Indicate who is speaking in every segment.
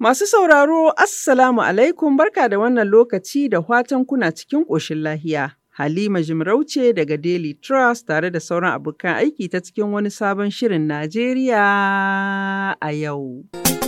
Speaker 1: Masu sauraro, Assalamu alaikum barka da wannan lokaci da watan kuna cikin ƙoshin lahiya. Halima Jimarauce daga Daily Trust tare da sauran abokan aiki ta cikin wani sabon shirin Najeriya a yau.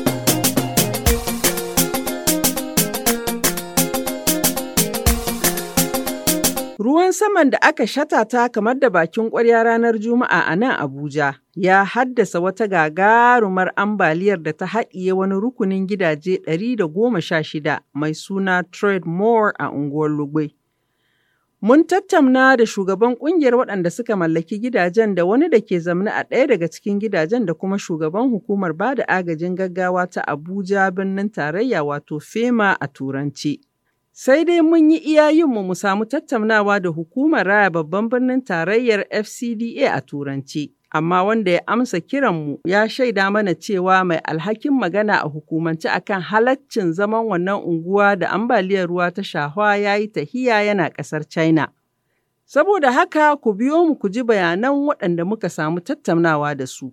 Speaker 1: Ruwan saman da aka shatata kamar da bakin ƙwarya ranar Juma'a a nan Abuja ya haddasa wata gagarumar ambaliyar da ta haɗiye wani rukunin gidaje 116 mai suna Trademore a unguwar Lugbe. Mun tattauna da shugaban ƙungiyar waɗanda suka mallaki gidajen da wani da ke zamne a ɗaya daga cikin gidajen da kuma shugaban hukumar ba da agajin gaggawa ta Abuja birnin tarayya wato FEMA a Turanci. Sai dai mun yi iyayenmu mu samu tattaunawa da hukumar raya babban birnin tarayyar FCDA a Turanci. Amma wanda ya amsa kiranmu ya shaida mana cewa mai alhakin magana a hukumance akan halaccin zaman wannan unguwa da ambaliyar ruwa ta shahwa ya yi tahiya yana ƙasar China. Saboda haka ku biyo mu ku ji bayanan waɗanda muka samu tattaunawa da su.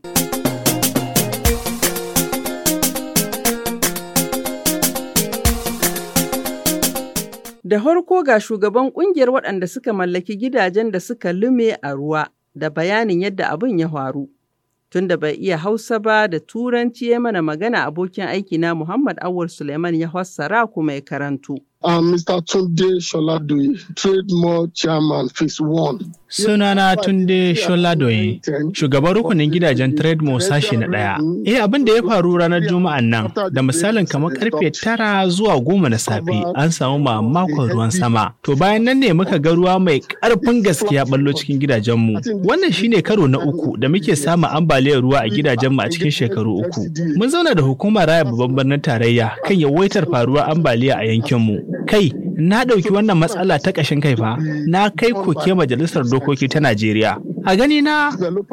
Speaker 1: Da farko ga shugaban kungiyar waɗanda suka mallaki gidajen da suka lume a ruwa da bayanin yadda abin ya faru. Tunda bai iya Hausa ba da Turanci ya mana magana abokin aikina Muhammad Awul Suleiman ya fassara kuma ya karanto.
Speaker 2: I'm Mr. Tunde Sholadoye, Trademore Chairman Phase 1.
Speaker 3: Sunana Tunde Sholadoye, shugaban rukunin gidajen Trademore sashi na ɗaya. Eh abin da ya faru ranar Juma'an nan, da misalin kamar karfe tara zuwa goma na safe an samu mamakon ruwan sama. To bayan nan ne muka ga ruwa mai ƙarfin gaskiya ballo cikin gidajenmu. Wannan shine karo na uku da muke samun ambaliyar ruwa a gidajenmu a cikin shekaru uku. Mun zauna da hukumar raya babban birnin tarayya kan yawaitar faruwar ambaliya a yankinmu. kai na ɗauki wannan matsala ta ƙashin kai fa na kai koke majalisar dokoki ta Najeriya. A gani na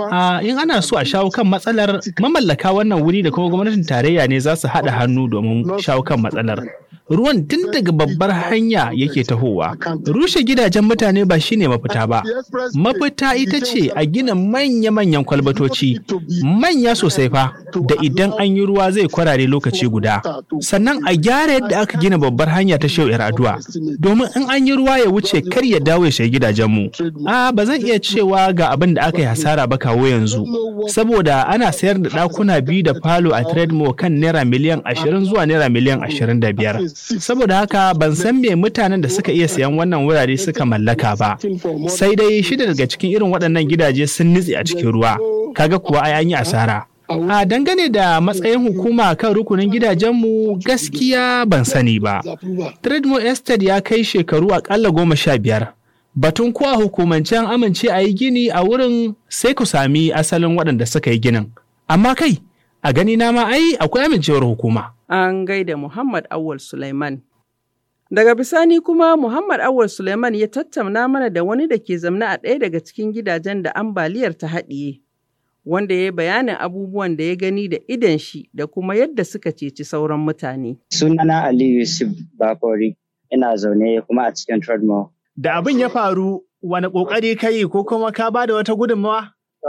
Speaker 3: in ana so a shawo kan matsalar mamallaka wannan wuri da kuma gwamnatin tarayya ne za su haɗa hannu domin shawo kan matsalar. Ruwan tun daga babbar hanya yake tahowa. Rushe gidajen mutane ba shine mafita ba. Mafita ita ce a gina manya-manyan kwalbatoci, manya sosai fa, da idan an yi ruwa zai kwarare lokaci guda. Sannan a gyara yadda aka gina babbar hanya ta shehu addu'a. Domin in an yi ruwa ya wuce kar ya dawo ya shiga gidajenmu. A ba zan iya cewa ga abin da aka yi hasara ba kawo yanzu. Saboda ana sayar da ɗakuna biyu da falo a Trademore kan naira miliyan ashirin zuwa naira miliyan ashirin da biyar. Saboda haka ban san me mutanen da suka iya sayan wannan wurare suka mallaka ba. Sai dai shida daga cikin irin waɗannan gidaje sun nutse a cikin ruwa. Kaga kuwa ai an yi asara. A dangane da matsayin hukuma kan rukunin gidajenmu gaskiya ban sani ba. Trademore Estate ya kai shekaru akalla goma sha biyar. Batun ko a hukumance an amince a yi gini a wurin sai ku sami asalin waɗanda suka yi ginin. Amma kai, a gani na ma ai akwai amincewar hukuma.
Speaker 1: An gaida Muhammad Awal Suleiman. Daga bisani kuma Muhammad Awal Suleiman ya tattauna mana da wani da ke zamna a ɗaya daga cikin gidajen da ambaliyar ta haɗiye. Wanda ya yi bayanin abubuwan da ya gani da idan shi da kuma yadda suka ceci sauran mutane.
Speaker 4: Sunana Ali Yusuf Bakori, ina zaune kuma a cikin Tradmore.
Speaker 3: Da abin ya faru, wani ƙoƙari ka yi ko kuma ka ba da wata gudunmawa?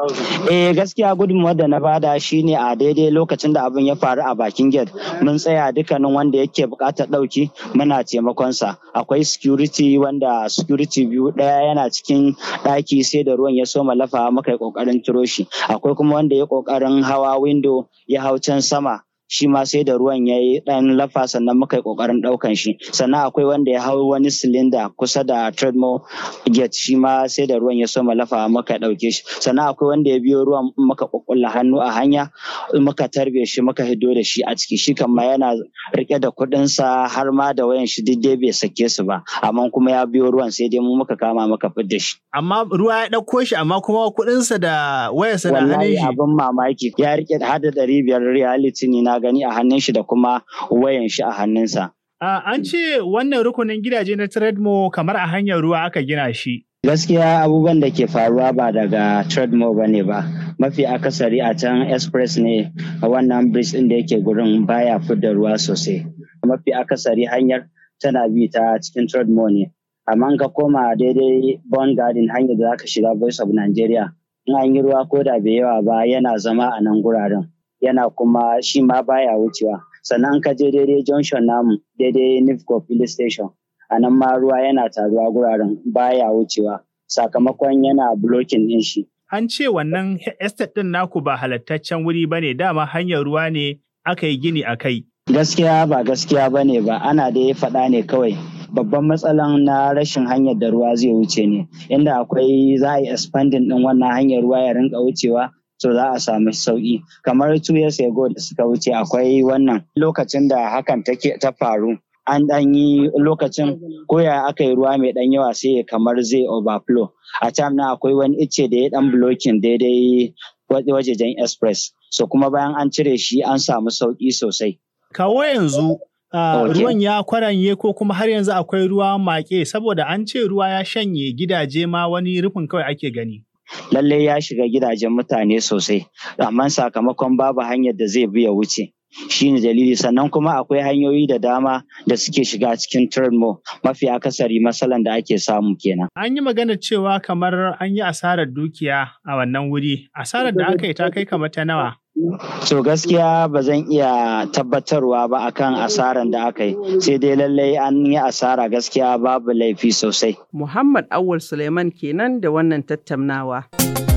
Speaker 4: Eh gaskiya gudunmawar da na bada shine a daidai lokacin da abin ya faru a bakin gate mun tsaya dukkanin wanda yake buƙatar ɗauki muna taimakonsa akwai security wanda security biyu ɗaya yana cikin ɗaki sai da ruwan ya soma lafa muka yi ƙoƙarin ciro shi akwai kuma wanda ya ƙoƙarin hawa window ya hau can sama shi ma sai da ruwan ya yi ɗan lafa sannan muka yi ƙoƙarin ɗaukan shi sannan akwai wanda ya hau wani silinda kusa da treadmill gate shi ma sai da ruwan ya soma lafa muka ɗauke shi sannan akwai wanda ya biyo ruwan muka ƙwaƙwalla hannu a hanya muka tarbe shi muka hido da shi a ciki shi kan ma yana riƙe da kuɗinsa har ma da wayan shi duk dai bai sake su ba amma kuma ya biyo ruwan sai dai mu muka kama muka fidda shi.
Speaker 3: Amma ruwa ya ɗauko shi amma kuma kuɗinsa da wayarsa na hannun shi.
Speaker 4: Wallahi abin mamaki ya riƙe hada ɗari biyar reality ne na gani a hannun shi da kuma wayan shi a hannunsa.
Speaker 3: an ce wannan rukunin gidaje na Trademo kamar a hanyar ruwa aka gina shi.
Speaker 4: Gaskiya abubuwan da ke faruwa ba daga Trademo ba ne ba. Mafi akasari a can express ne a wannan bridge ɗin da yake gurin baya fidda ruwa sosai. Mafi akasari hanyar tana bi ta cikin Trademo ne. Amma ka koma daidai Bond Garden hanyar da zaka shiga Voice of Nigeria. In an yi ruwa ko da bai yawa ba yana zama a nan guraren. yana kuma shi ma baya wucewa sannan ka je daidai junction namu daidai nifco police station a nan ma ruwa yana taruwa guraren baya wucewa sakamakon yana blocking din shi
Speaker 3: An ce wannan estate ɗin naku ba halattaccen wuri ba ne dama hanyar ruwa ne aka yi gini a kai.
Speaker 4: gaskiya ba gaskiya ba ne ba ana da ya faɗa ne kawai babban matsalan na rashin hanyar da ruwa zai wuce ne inda akwai za a yi expanding din wannan hanyar ruwa ya rinka wucewa to za a samu sauki kamar two years ago da suka wuce akwai wannan lokacin da hakan take ta faru an dan yi lokacin koya aka yi ruwa mai dan yawa sai kamar zai overflow a time na akwai wani icce da ya dan blocking daidai wajejen express so kuma bayan an cire shi an samu sauki sosai
Speaker 3: Kawo yanzu Uh,
Speaker 4: Okay.
Speaker 3: ruwan ya kwaranye ko kuma har yanzu akwai ruwa make saboda an ce ruwa ya shanye gidaje ma wani rufin kawai ake gani.
Speaker 4: lallai ya shiga gidajen mutane sosai amma sakamakon babu hanyar da zai bi ya wuce shine dalili sannan kuma akwai hanyoyi da dama da suke shiga cikin turmo mafi akasari matsalan da ake samu kenan
Speaker 3: An yi magana cewa kamar an yi asarar dukiya a wannan wuri. Asarar da aka yi ta kai kamar ta nawa.
Speaker 4: so gaskiya ba zan iya tabbatarwa ba akan asaran da aka yi sai dai lallai an yi asara gaskiya babu laifi sosai
Speaker 1: Muhammad Awul Suleiman kenan da wannan tattaunawa.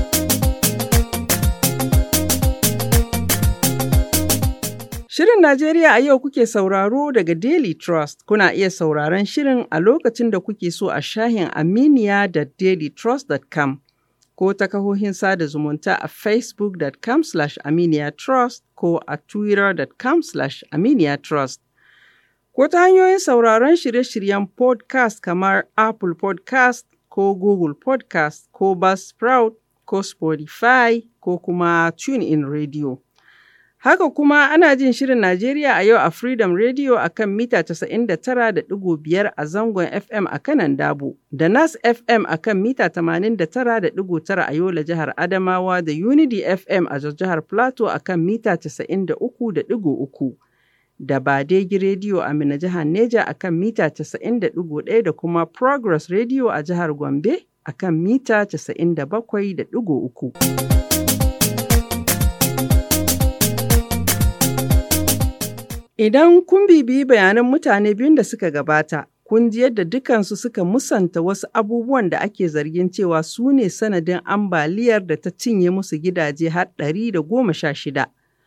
Speaker 1: Shirin Najeriya a yau kuke sauraro daga Daily Trust. Kuna iya sauraron shirin a lokacin da kuke so a shahin Aminiya da dailytrust.com ko ta kahohin sada zumunta a facebook.com slash aminiyatrust ko a twitter.com slash aminiyatrust. Ko ta hanyoyin sauraron shirye-shiryen podcast kamar Apple podcast ko Google podcast ko Buzzsprout ko Spotify ko kuma TuneIn Radio. Haka kuma ana jin shirin Najeriya a yau a Freedom Radio a kan mita 99.5 a zangon FM a kanan Dabo, da Nas FM a kan mita 89.9 a Yola jihar Adamawa da Unity FM a Jos jihar Plateau a kan mita 93.3. Da Badegi Radio a Mina jihar Neja a kan mita 90.1 da kuma Progress Radio a jihar Gombe a kan mita 97.3. Idan kun bibiyi bayanan mutane biyun da suka gabata, kun ji yadda dukansu suka musanta wasu abubuwan da ake zargin cewa su ne sanadin ambaliyar da ta cinye musu gidaje har ɗari da goma sha shida.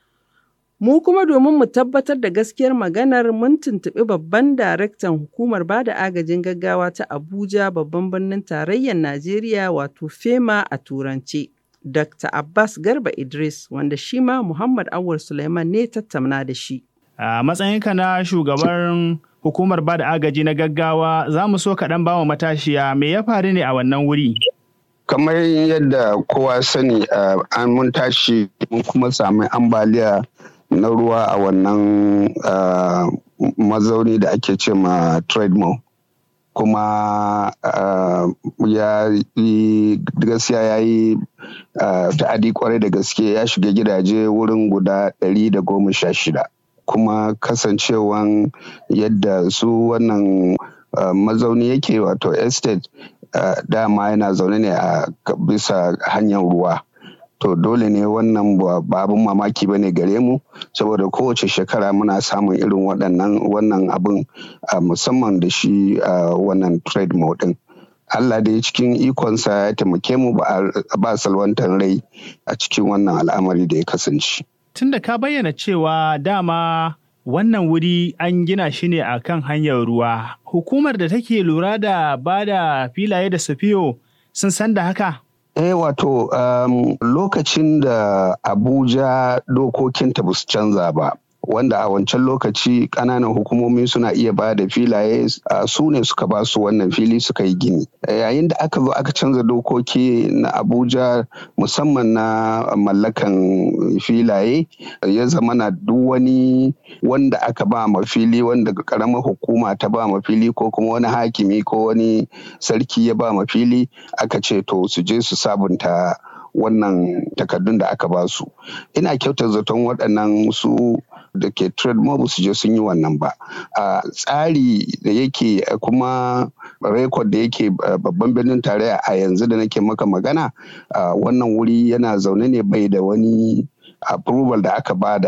Speaker 1: Mu kuma domin mu tabbatar da gaskiyar maganar mun tuntuɓi babban daraktan hukumar bada agajin gaggawa ta Abuja babban birnin tarayyar Najeriya wato FEMA a Turance. Dr. Abbas Garba Idris wanda shi ma Muhammad Awul Suleiman ne tattauna da shi.
Speaker 3: A matsayinka na shugaban hukumar bada agaji na gaggawa za mu so kaɗan bawa matashiya me ya faru ne a wannan wuri?
Speaker 5: kamar yadda kowa sani uh, an mun tashi mun kuma sami ambaliya na ruwa a wannan uh, mazauni da ake ce ma trademore kuma uh, ya yi gaskiya ya yi uh, ta'adi kwarai da gaske ya shiga gidaje wurin guda ɗari da goma sha shida kuma kasancewan yadda su wannan uh, mazauni yake wato estate uh, dama yana zaune ne a bisa hanyar ruwa to dole ne wannan ba abin mamaki ba ne gare mu saboda kowace shekara muna samun irin waɗannan wannan abin uh, musamman da shi uh, wannan trade din Allah da ya cikin ikonsa ya taimake mu ba salwantar rai a cikin wannan al'amari da ya kasance.
Speaker 3: Tunda ka bayyana cewa dama wannan wuri an gina shi ne a kan hanyar ruwa, hukumar da take lura da ba da filaye da safiyo sun san da haka?
Speaker 5: Eh wato um, lokacin da Abuja dokokinta ba su canza ba. wanda a wancan lokaci ƙananan hukumomi suna iya ba da filaye su ne suka ba su wannan fili suka yi gini yayin da aka zo aka canza dokoki na abuja musamman na mallakan filaye ya zama na duk wani wanda aka ba ma fili wanda karamar hukuma ta ba ma fili ko kuma wani hakimi ko wani sarki ya ba ma fili aka ce to su je su sabunta wannan takardun da aka ba su ina kyautar zaton waɗannan su da ke trade mob su je sun yi wannan ba a tsari da yake kuma rekod da yake babban birnin tarayya a yanzu da nake maka magana wannan wuri yana zaune ne bai da wani approval da aka bada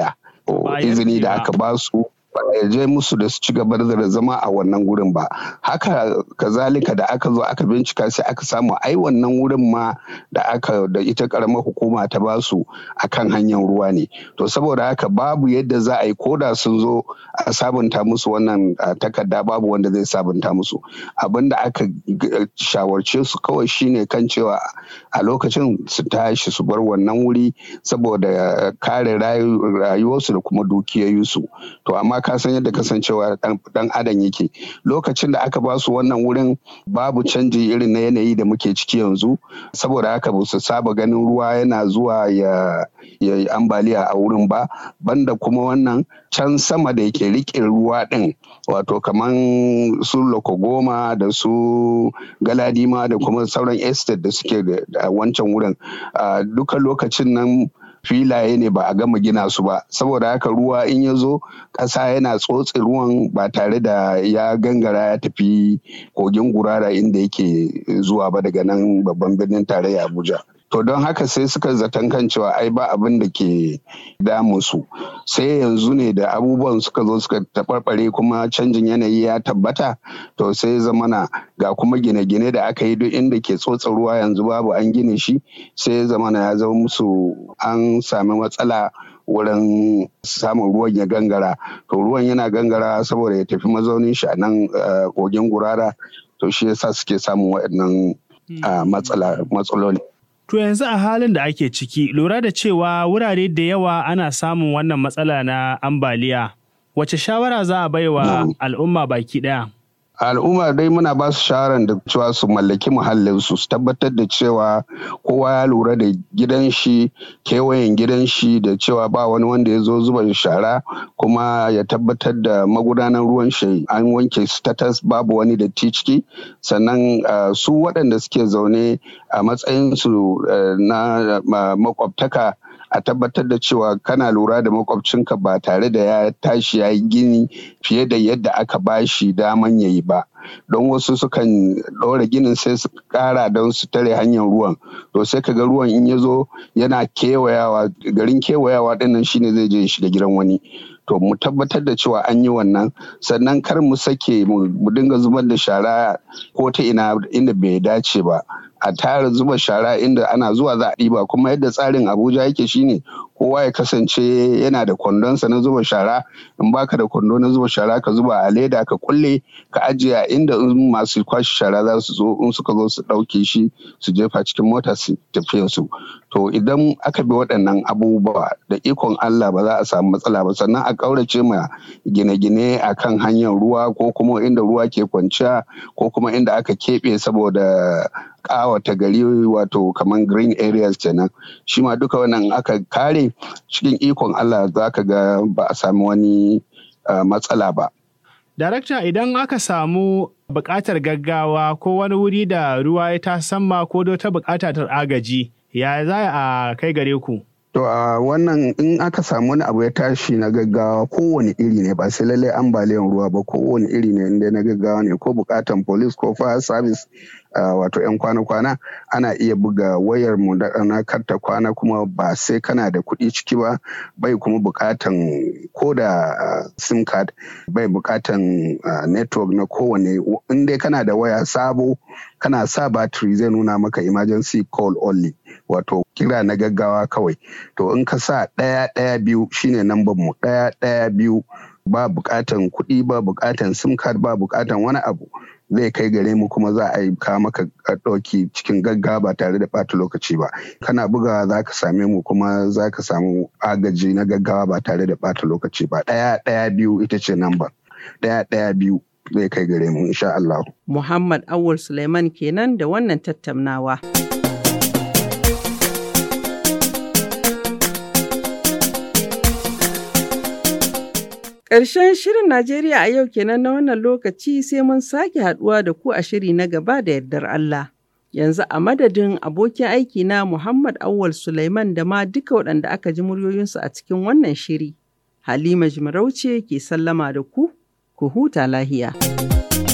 Speaker 5: izini da aka ba su ya je musu da su ci gaba da zama a wannan wurin ba haka kazalika da aka zo aka bincika sai aka samu ai wannan wurin ma da aka da ita karamar hukuma ta ba su akan hanyar ruwa ne to saboda haka babu yadda za a yi koda sun zo a sabunta musu wannan takarda babu wanda zai sabunta musu abin da aka shawarce su kawai shine kan cewa a lokacin su tashi su bar wannan wuri saboda kare rayuwarsu da kuma dukiyoyinsu to amma ka san yadda kasancewa dan adam yake lokacin da aka ba su wannan wurin babu canji irin na yanayi da muke ciki yanzu saboda haka ba su saba ganin ruwa yana zuwa ya yi ambaliya a wurin ba banda kuma wannan can sama da yake rike ruwa din wato kaman su lokogoma da su galadima da kuma sauran estate da suke da wancan wurin duka lokacin nan filaye ne ba a gama gina su ba saboda haka ruwa in ya zo ƙasa yana tsotse ruwan ba tare da ya gangara ya tafi kogin gurara inda yake zuwa ba daga nan babban birnin tarayya abuja to don haka sai suka zaton kan cewa ai ba abin da ke damun su sai yanzu ne da abubuwan suka zo suka taɓarɓare kuma canjin yanayi ya tabbata to sai zamana ga kuma gine-gine da aka yi duk inda ke tsotsa ruwa yanzu babu an gine shi sai zamana ya zama musu an sami matsala wurin samun ruwan ya gangara to ruwan yana gangara saboda ya tafi mazaunin shi a nan kogin gurara to shi yasa suke samun waɗannan matsaloli
Speaker 3: To yanzu a halin da ake ciki, lura da cewa wurare da yawa ana samun wannan matsala na ambaliya. Wace shawara za a baiwa al'umma baki ɗaya?
Speaker 5: al'umma dai muna ba su shawarar da cewa su mallaki muhallinsu su tabbatar da cewa kowa ya lura da gidan shi kewayen gidan shi da cewa ba wani wanda ya zo zuba shara kuma ya tabbatar da magudanar ruwan shi an wanke status babu wani datti ciki sannan su waɗanda suke zaune a matsayinsu na makwabtaka a tabbatar da cewa kana lura da makwabcinka ba tare da ya tashi ya yi gini fiye da yadda aka bashi daman ya yi ba don wasu sukan ɗora ginin sai su ƙara don su tare hanyar ruwan to sai ka ga ruwan in ya zo yana kewayawa garin kewayawa ɗinnan shine zai je shiga gidan wani to mu tabbatar da cewa an yi wannan sannan kar mu sake mu dinga zubar da shara ko ta ina inda bai dace ba a tara zuba shara inda ana zuwa za a ɗiba kuma yadda tsarin abuja yake shine kowa ya kasance yana da kwandonsa na zuba shara in baka da kwando na zuba shara ka zuba a leda ka kulle ka ajiye a inda masu kwashe shara za su zo in suka zo su ɗauke shi su jefa cikin mota su tafiya su to idan aka bi waɗannan abubuwa da ikon Allah ba za a samu matsala ba sannan a ƙaurace ma gine-gine a kan hanyar ruwa ko kuma inda ruwa ke kwanciya ko kuma inda aka keɓe saboda ƙawata gari wato kamar green areas kenan shi ma duka wannan aka kare cikin ikon Allah za ka ga ba a sami wani matsala ba.
Speaker 3: Darakta idan aka samu buƙatar gaggawa ko wani wuri da ruwa ya ta samma ko ta buƙata ta agaji ya za a kai gare ku?
Speaker 5: To a wannan in aka samu wani abu ya tashi na gaggawa kowane iri ne ba sai lallai ambaliyan ruwa ba kowane iri ne inda na gaggawa ne ko bukatan police ko fire service wato 'yan kwana-kwana ana iya buga wayar mu na karta kwana kuma ba sai kana da kuɗi ciki ba bai kuma bukatan ko da sim card bai bukatan network na kowane in dai kana da waya sabo kana sa battery zai nuna maka emergency call only wato kira na gaggawa kawai to in ka sa ɗaya ɗaya biyu shine namban mu ɗaya ɗaya biyu ba bukatan kuɗi ba bukatan sim card ba bukatan wani abu zai kai gare mu kuma za a yi kawo maka ɗauki cikin gaggawa ba tare da ɓata lokaci ba kana bugawa za ka same mu kuma za ka samu agaji na gaggawa ba tare da ɓata lokaci ba ɗaya ɗaya biyu ita ce namba ɗaya ɗaya biyu zai kai gare mu insha Allah.
Speaker 1: Muhammad Awul Suleiman kenan da wannan tattaunawa. Ƙarshen shirin Najeriya a yau kenan na wannan lokaci sai mun sake haɗuwa da ku a shiri na gaba da yardar Allah. Yanzu a madadin abokin aiki na Muhammad Awwal Sulaiman da ma duka waɗanda aka ji muryoyinsu a cikin wannan shiri. Halima Jimarauce ke sallama da ku, ku huta lahiya.